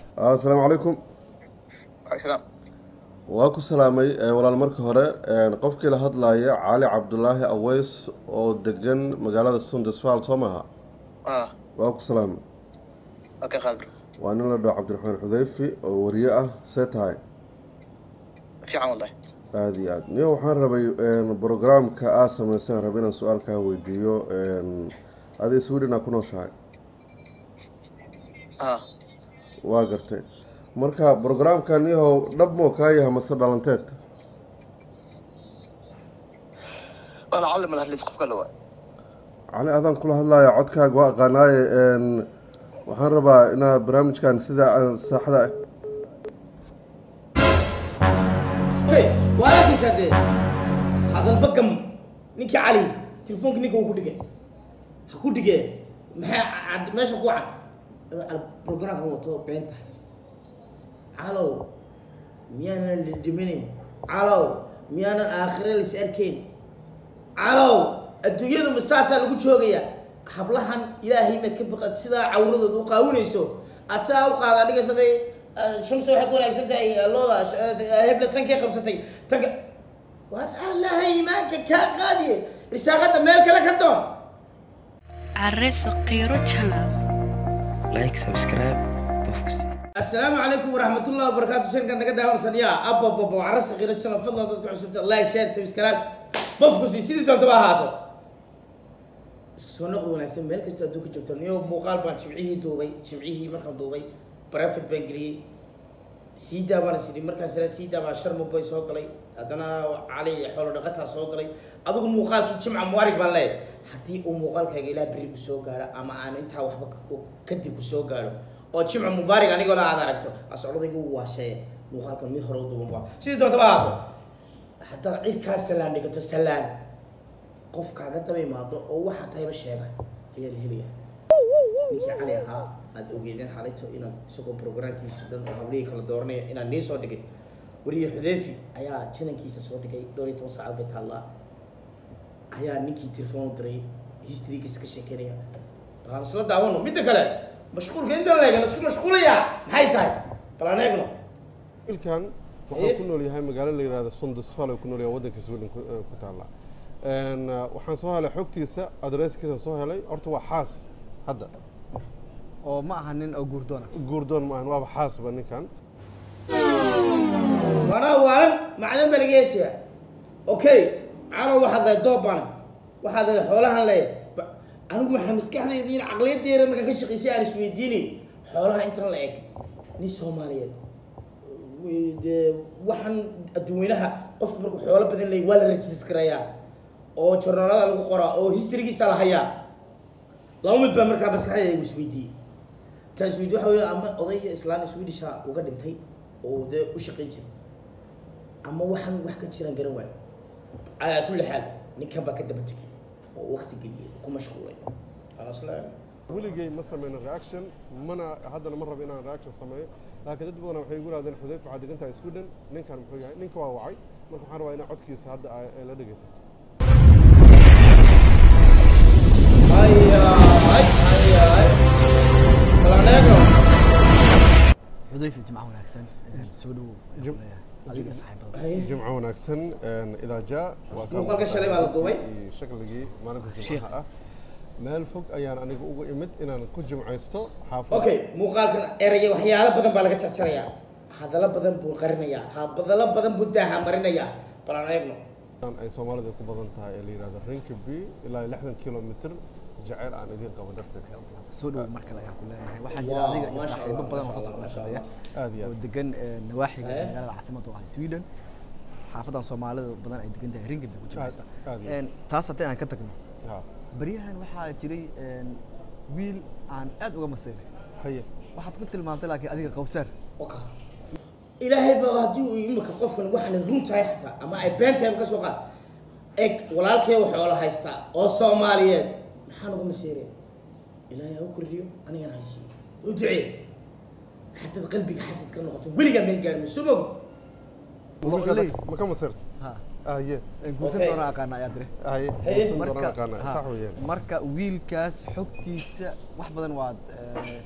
asalaamu calaykum salaam waa ku salaamay eh, walaal marka hore een, qofkii la hadlaya cali cabdulaahi aweys oo degan magaalada sundesval soo maaha ah waa ku salaamay okay qaadir waa nin la dhaho cabdiraxmaan xudeyfi oo wariye ah see tahay fiican wallahi aada iyo aad niyo waxaan rabay een, programka aad sameyseen raba inaan su-aal kaa weydiiyo een, adi sweden aa ku nooshahay ah waa gartay marka programkan yahow dhab moo kaa yahay mase dhalanteed waana callim alhadlis qofka la waa cali adaan kula hadlaya codkaaga waa aqaanaaye een, waxaan rabaa inaad barnaamijkan sida aan saaxda hey waa arkaysaa dee hadalba gam ninkii cali telefoonka ninka uu ku dhigay ha ku dhigee maxay cad meesha ku cad inuu cal programka wato been tahay calow miyaanan la dhimanin calow miyaanan aakhire lais arkayn calow adduunyadu ma saasaa lagu joogayaa hablahan ilaahay inaad ka baqad sidaa cawradooda u qaawinayso aad sidaa u qaada dhigaysatay shamsa waxay ku wanaagsan tahay looda hebla sankay qabsatay taga war allaha iimaanka kaa qaadiye risaaqada meel kale ka doon Arreso Qiro Channel. like subscribe qofkasi السلام عليكم ورحمة الله وبركاته شنكا نقد هون سنيا أبا بابا عرس غير تشانا فضلا ضدك عصبت لايك شير سبسكرايب بفكسي سيدي دون تبا هاتو سو نقض وناسين ميل كستا دوك جوجتا نيو موقال بان شمعيه دوبي شمعيه مركم دوبي برافت بانجلي سيدا بان سيدي مركا سلا سيدا بان شرم بوي سو قلي هدنا علي حول دقتها سو قلي أدوك موقال كي جمع موارك بان لاي حتى او موقال كي إلا بريق سو قارا أما أنا انتا وحبا كدب سو قارا oo jimca mubaarig anigoo la aad aragto asocdadaygu waashee muuqaalkan mid hore u duuban baa sidii doontaba ahaato haddaad cirkaa salaan dhigato salaan qof kaaga daba imaado oo waxaa tahayba sheega ayaa la helaya ninkii cali ahaa aad ogeedeen xalayto inaad isagoo programkiisa dhan oo hablihii kala dooranaya inaad nii soo dhigay wariye xudeyfi ayaa janankiisa soo dhigay dhowr iyo toban saacad bay taallaa ayaa ninkii telefoon u diray historygiisa ka sheekeynaya bal aan isla daawano midda kale mashquulka inta la eegana isku mashquulayaa maxay tahay bal aan eegno wiilkan Haye. wuxuu ku nool yahay magaalo la yihahdo sundusfal ku nool yahay waddanka sweden ku eh, ku taalla Een, eh, waxaan soo helay xogtiisa adresskiisa soo helay horta waa xaas hadda oo ma aha nin oo guurdoona guurdoon ma ahan waaba xaasba ninkan waana waalan macdan baa laga heesayaa okay calow waxaad leedahay doob bana waxaad leedahay xoolahan leeyahay Ba- anigu waxaa maskaxdayda in caqliyadeeda markaa ka shaqaysay aan isweydiinay xoolaha intan la eg nin soomaaliyeed w- dee waxaan adduweynaha qofka markuu xoolo badan leeyahy waa la rajistas garayaa oo jornaalada lagu qoraa oo historygiisa la hayaa laba mid baa markaa maskaxdayda igu isweydiiyey taas weydi waxa weeye ama odayga islaan swedisha uga dhintay oo dee u shaqayn jiray ama waxaan wax ka jiraan garan waayo calaa kulli xaal ninkan baa ka daba tegay oo waqti geliyey oo ku mashquulay Ana isla eegay. weligay ma sameyno reaction mana haddana ma rabo inaan reaction sameeyo laakiin dad badan waxay igu yidhahdeen xudeyf waxaad degan tahay sweden ninkan muxuu yahay ninka waa wacay marka waxaan rabaa inaa codkiisa hadda ay ay la dhegeysato Ay, ay, ay, ay. Bal aan eegno. xudayfi jimca wanaagsan soo dhowow Jim- adiga saaxiibada Ay. jimco wanaagsan een, idaa jaa waa ka Muuqaalka shalay baa la duubay. iyo shakligii maalinta jimcaha ah meel fog ayaan aniga uga imid inaan ku jimcaysto xaafada okay muuqaalkan eraya waxyaalo badan baa laga jarjarayaa hadallo badan buu qarinayaa hadallo badan buu daaha marinayaa bal aan eegno ay soomaalida ku badan tahay ee la yihahdo rinkaby ilaa lixdan kilomitr jaceyl aan idiin qabo darteed soo dhowow mar kale ayaan ku leenahay waxaa jira Wow, adiga iyo masha saaxiibo Allah, badan oo masha soo Allah, masha shaqeeya aad iyo oo aad degan eh, nawaaxiga Eh? magaalada caasimada oo ah sweden xaafadan soomaalida badan ay degan tahay ringaby ku jiraysta aad iyo En, taas haddii aan ka tagno ha baryahan waxaa jiray en, wiil aan aad uga maseynay haye waxaad ku tilmaantay laakiin adiga qawsaar Okay. ilaahay baa haddii uu imika qofkan waxaana run tahay xataa ama ay been tahay ka soo qaad eg walaalkee waxoola haystaa oo soomaaliyeed maxaan uga maseeraya ilaahay ha u kordhiyo anigana haysiiyo u ducee haddaad qalbiga xasid ka noqoto weligaa meel gaarmi soo mogid ma Ley. ka- ma ka masirta ha haye en guursan Okay. doona aqaana ayaa dire haye Haye. san doonaan marka aqaana ha, sax weeyaan marka wiilkaas xogtiisa wax badan waad eh,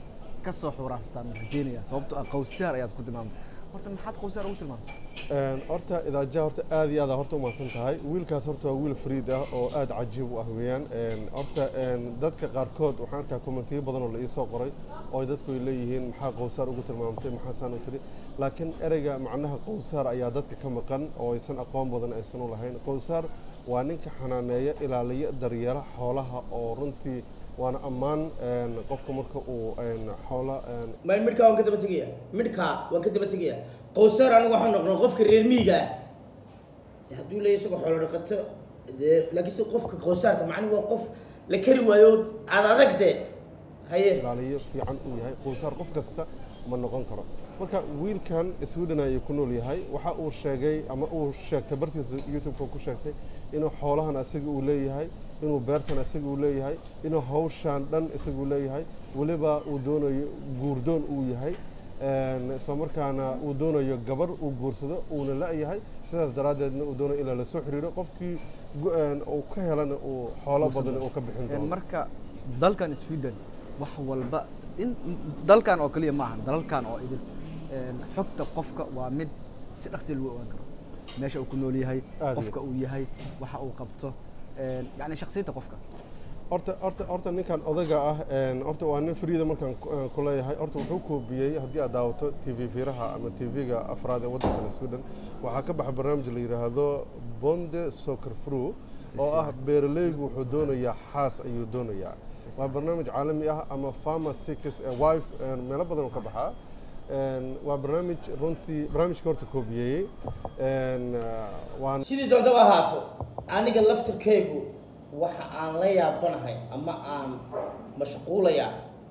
ka soo xuraastaan rajeynaya sababtoo ah qowsaar ayaad ku tilmaamtay horta maxaad qowsaar ugu tilmaamtay Een, horta idaajaha horta aad iyo aad aa horta umahadsan tahay wiilkaas horta waa wiil fariid ah oo aad cajiib u ah weeyaan Een, horta een, dadka qaarkood waxaan arkaa kommentiyo badan oo la iisoo qoray oo ay dadku ay leeyihiin maxaa qowsaar ugu tilmaamtay maxaa saan u tiri laakiin ereyga macnaha qowsaar ayaa dadka ka maqan oo aysan aqoon badan aysan u lahayn qowsaar waa ninka xanaaneeya ilaaliya daryeela xoolaha oo runtii waana ammaan een, qofka marka uu een, xoola een, ma midhkaa waan ka daba tegaya midhkaa waan ka daba tegaya qowsaar anigu waxaan noqnay qofka reer miyiga ah dee hadduu leeyahay isagoo xoolo dhaqato dee laakiin se qofka qowsaarka macni waa qof la kari waayo aad adag dee haye ilaaliyo fiican uu yahay qowsaar qof kasta ma noqon karo marka wiilkan sweden ayuu ku nool yahay waxa uu sheegay ama uu sheegtay bartiisa youtube-ka ku sheegtay inuu xoolahan asaga uu leeyahay inuu beertan asaga uu leeyahay inuu hawshan dhan isaga uu leeyahay weliba uu doonayo guurdoon uu yahay een, isla markaana uu doonayo gabar uu guursado uuna la-yahay sidaas daraaddeedna uu doonayo ilaa lasoo xiriiro qofkii gu- een, uu ka helana uu xoolo badan uu ka bixin Een, doono marka dalkan sweden wax walba in dalkan oo kaliya maaha dalalkan oo idin een, xogta qofka waa mid si dhaqsi lagu ogaan karo meesha uu ku nool yahay Aad iyo qofka uu yahay waxa uu qabto een, yacni shakhsiyadda qofka horta horta horta ninkan odaga ah een, horta waa nin friida markaan ku- eh, ku leeyahay horta wuxuu koobiyey haddii aad daawato t v fiiraha ama t v-ga afraad ee waddankan sweden waxaa ka baxa barnaamij la yidhaahdo bonde soccer fru oo ah beeraleygu wuxuu doonayaa xaas ayuu doonayaa waa barnaamij caalami ah ama farmer seekers a wife een, meelo badan oo ka baxaa Een, waa barnaamij runtii barnaamijka horta koobiyeeyey een, eh, waan sidii doontaba ahaato aniga laftirkaygu waxa aan la yaabanahay ama aan mashquulaya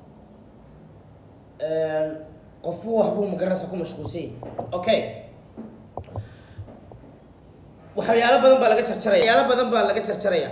qofu waxbuu magaranaysa ku mashquulsan yahay okay waxyaalo badan baa laga jarjaraya waxyaalo badan baa laga jarjaraya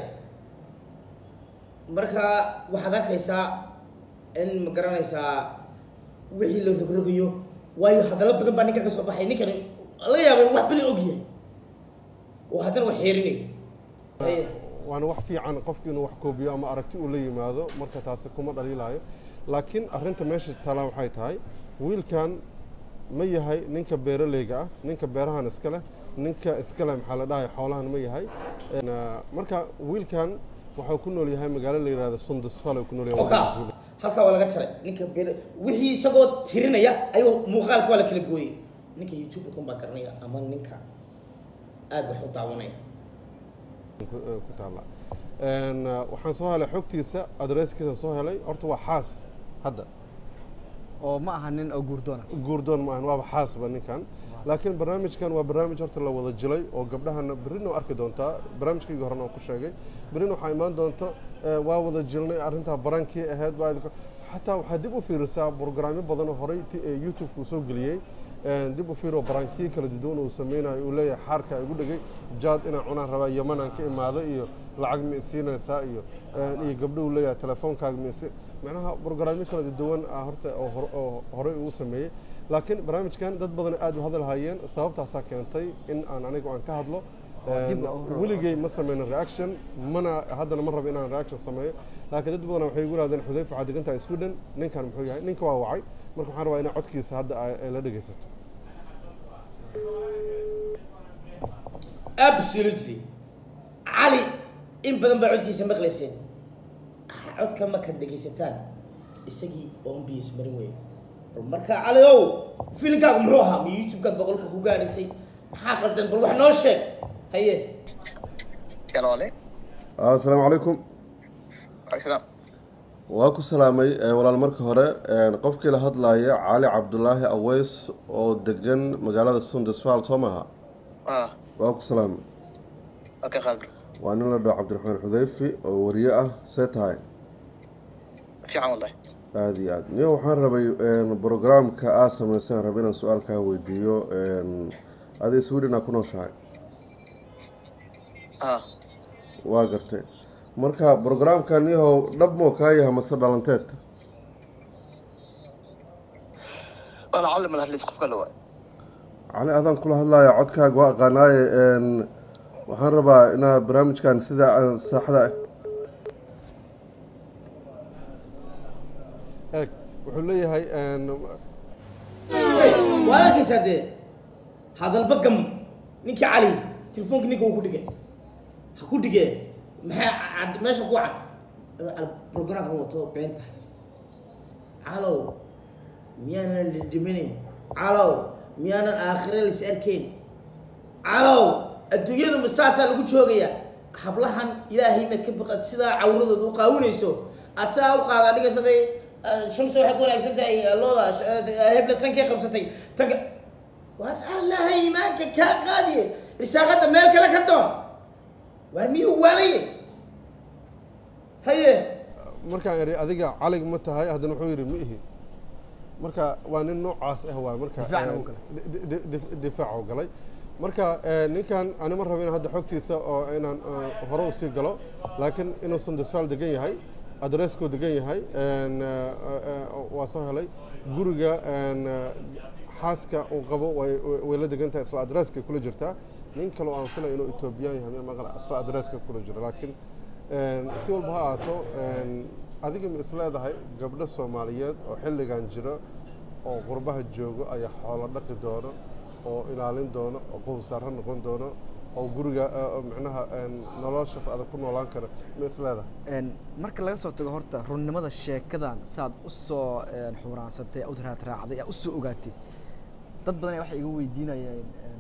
marka waxaad arkaysaa in ma garanaysaa wixii la rogrogayo waayo hadallo badan baa ninka ka soo baxay ninkani la yaaba in wax badan og yahay oo haddana wax xeerinayo Haye. waana wax fiican qofki inuu wax koobiyo ama aragti uu la yimaado marka taasi kuma dhaliilayo laakiin arrinta meesha taalaa waxay tahay wiilkan ma yahay ninka beeraleyga ah ninka beerahan iska leh ninka iska leh maxaa la dhahay xoolahan ma yahay Een, ah, marka wiilkan waxuu ku nool yahay magaalo la yidhahdo sundusfal uu ku nool yahay oka waddanka Sweden. halkaa waa laga jaray ninka bir wixii isagoo tirinaya ayuu muuqaalka waa la kala gooyey ninka youtube kun baa garanaya ama ninka aad wax u daawanaya ku eh, ku taala Een, ah, waxaan soo helay xogtiisa adresskiisa soo helay horta waa xaas hadda oo ma aha nin oo guurdoona guurdoon maahan waaba xaasba ninkan laakiin barnaamijkan waa barnaamij horta la wada jilay oo gabdhahana berrina waa arki doontaa barnaamijkaygii horena waan ku sheegay berrina waxaa imaan doonto eh, waa wada jilnay arrintaa barankii ahayd waa idinka- xataa waxaa dib u fiirisaa brograamyo badan oo horey ti- eh, youtube-ka uu soo geliyey Een, dib u fiiro barankiyo kala duwan uu sameynayo uu leeyahay xaarka igu dhegay jaad inaan cunaan rabaa yamanaan ka imaado iyo lacag ma isiinaysaa iyo een, iyo gabdho uu leeyahay telefoonkaaga ma isi macnaha brograamyo kala duwan ah horta oo hor- oo horey uu sameeyey laakiin barnaamijkan dad badan aad u hadal hayeen sababtaasaa keentay in aan anigu aan ka hadlo dib Een, loo rabo. weligay ma sameynin reaction mana haddana ma rabo inaan reaction sameeyo laakiin dad badan waxay igu yidhahdeen xudayfa waxaad degan tahay sweden ninkan muxuu yahay ninka waa wacay marka waxaan rabaa inaa codkiisa hadda ay ay la dhegeysato absolutely cali in badan baa codkiisa maqlayseen codka markaad dhegaysataan isagii oon biyis marin weeye bal marka cali ow filimkaagu muxuu ahaa ma youtube-kaad boqolka ku gaadhaysay maxaa qaldan bal wax noo sheeg haye السلام عليكم asalaamu calaykum وعليكم السلام waa ku salaamay eh, walaal marka hore een, qofkii la hadlaaya cali cabdulaahi aweys oo degan magaalada sundesfal soo maaha اه waa ku salaamay اوكي خالد waa nin la dhaho cabdiraxmaan xudayfi oo wariye ah see tahay في عام والله aada iyo aad niyo waxaan rabay een, brograamka aad samaysaan raba inaan su-aal kaa weydiiyo een, adi sweden aa ku nooshahay اه waa gartay marka brograamkan yahow dhab moo kaa yahay mase dhalanteed انا اعلم الاهل في قفله واي cali adaan kula hadlaya codkaaga waa aqaanaaye een, waxaan rabaa inaad barnaamijkan sida aan saaxda eeg wuxuu leeyahay leeyahay een, waad arkaysaa dee hadalba gam ninkii cali telefoonka ninka uu ku dhigay ha ku dhigee maxay cad meesha ku cad Adoo cali programkan wato been tahay calow miyaanan la dhiminayn calow miyaanan aakhire lais arkayn calow adduunyadu ma saasaa lagu joogayaa hablahan ilaahay maad ka baqad sidaa cawradooda u qaawinayso aad sidaa u qaada dhigasaday shamsa waxay ku wanaagsan tahay eh, looda eh, hebla sankay qabsatay tanka waar allahay imaanka kaa qaadiye risaaqada meel kale ka doon waar miyuu waalaye haye markaan iri adiga calig ma tahay haddana wuxuu yidhi ma ihi marka waa nin noocaas ah waay marka Difaacna een, uu galay. di- di- di- difaac uu galay marka een, ninkan ani ma rabo in hadda xogtiisa oo inaan eh, hore usii galo laakiin inuusan disfaal degan yahay adreskuu degan yahay een, eh, eh, waa soo helay guriga een, eh, xaaska uu qabo way way- way la degan tahay isla adreskay kula jirtaa nin kale oo aan filay inuu etoobiyaan yahay ma maqla isla adreska kula jiro laakiin een, si walba ha ahaato een, adiga ma is leedahay gabdho soomaaliyeed oo xilligan jiro oo qurbaha joogo ayaa xoolo dhaqi doono oo ilaalin doono oo qowsaaro noqon doono oo guriga eh, oo micnaha een, noloshaas adag ku noolaan kara ma is leedahay Een, marka laga soo tago horta runnimada sheekadan saad u soo een, xuraansatay u raadraacday aa u soo ogaatay dad badan ayaa waxay iga weydiinayeen een,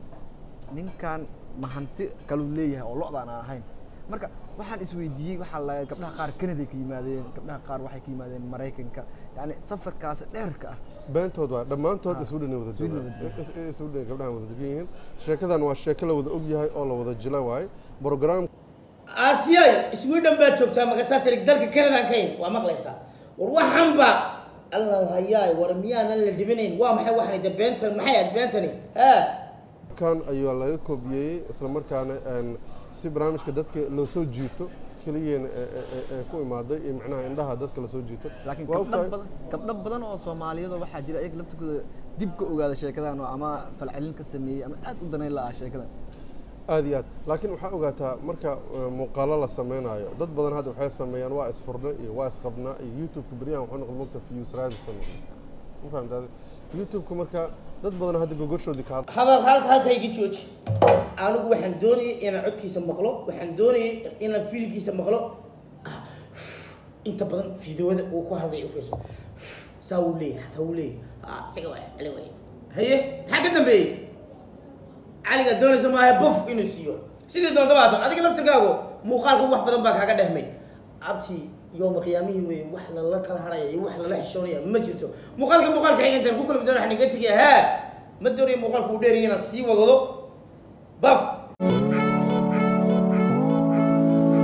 ninkan ma hanti kaluu leeyahay oo lo-daan aan ahayn marka waxaan isweydiiyey waxaa la gabdhaha qaar Canada ka yimaadeen gabdhaha qaar waxay ka yimaadeen Mareykanka yacni safarkaas dheerka ah beentood waa dhammaantood Ah, Sweden ay wada Sweden joogaan wada joogaan. Is- is- Sweden gabdhahan wada degan yihiin sheekadan waa sheeko la wada og yahay oo la wada jila waaye program aasiyay sweden baad joogtaa magasaa tirig dalka canadaan ka yimid waa maqlaysaa war waxanba alla hayaay war miyaanan la dhiminayn waa maxay waxani de beentan maxay aad beentani ha kan ayaa laga koobiyey isla markaana een, si barnaamijka dadka loo soo jiito keliyeena ee- ee- ee- ee ku imaaday iyo macnaha indhaha dadka lasoo jiito laakiin Waa gabdho ogtahay- badan gabdho badan oo Soomaaliyeed oo waxaa jira iyaga laftigooda dib ka ogaada sheekadan oo ama falcelin ka sameeyey ama aad u danayn la ah sheekadan aad iyo aad laakiin waxaa ogaataa marka eh, muuqaalo la sameynayo dad badan hadda waxay sameeyaan waa isfurna iyo waa isqabnaa iyo youtube-ka beryahan wuxuu noqon mogta views radison ma fahamtaade youtube-ka marka dad badan hadda gogoshoodii ka hadla hadal halka halkayga jooji anigu waxaan doonayay inaan codkiisa maqlo waxaan doonayay inaan fiilkiisa maqlo Ah, inta badan fideoada uu ku hadlay u fiirso saa uu leeyahay hataa uu leeyahay Ah, isaga waay cali waay haye maxaa ka dambeeyey caliga doonaysa maaha bof inuu siiyo sidii doonta baato adiga laftirkaagu muuqaalka wax badan baa kaaga dhehmay abti yooma qiyaamihii wey wax lala kala haraya iyo wax lala xishoonaya ma jirto muuqaalka muuqaalka xigantaan ku kulmi doona waxaan iga tegaya haa ma doonayo muuqaalka uu dheeraya inaan sii wadado baf